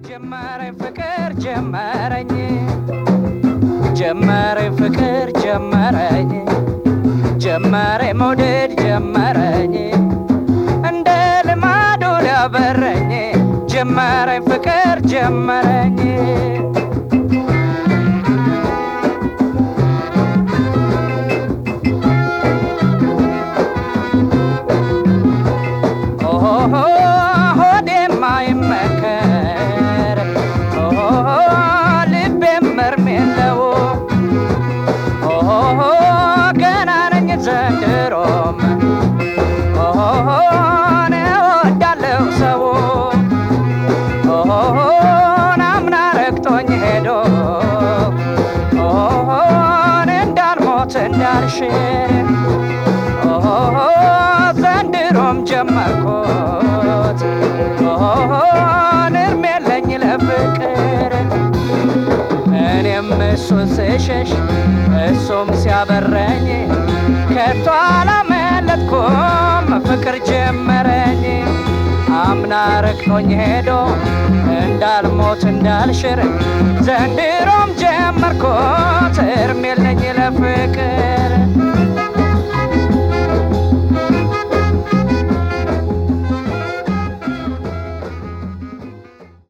ጀመረኝ ፍቅር ጀመረኝ ጀመረኝ ፍቅር ጀመረኝ ጀመረኝ መውደድ ጀመረኝ እንደ ልማዱ ሊያበረኝ ጀመረኝ ፍቅር ጀመረኝ ኦሆ ሆዴም አይመከር ኦሆ ልቤም እርም የለው ኦሆ ገና ነኝ ዘንድሮም ኦሆ እወዳለሁ ሰው ኦሆ አምና ረግጦኝ ሄዶ ኦሆ እንዳልሞት እንዳልሽር ኦሆ ዘንድሮም ጀመርኩት ኦሆ እርም የለኝ ለፍቅር እኔም እሱን ስሸሽ እሱም ሲያበረኝ ከቶ አላመለጥኩም ፍቅር ጀመረኝ አምና ረግጦኝ ሄዶ እንዳልሞት እንዳልሽር ዘንድሮም ጀመርኩት እርም የለኝ ለፍቅር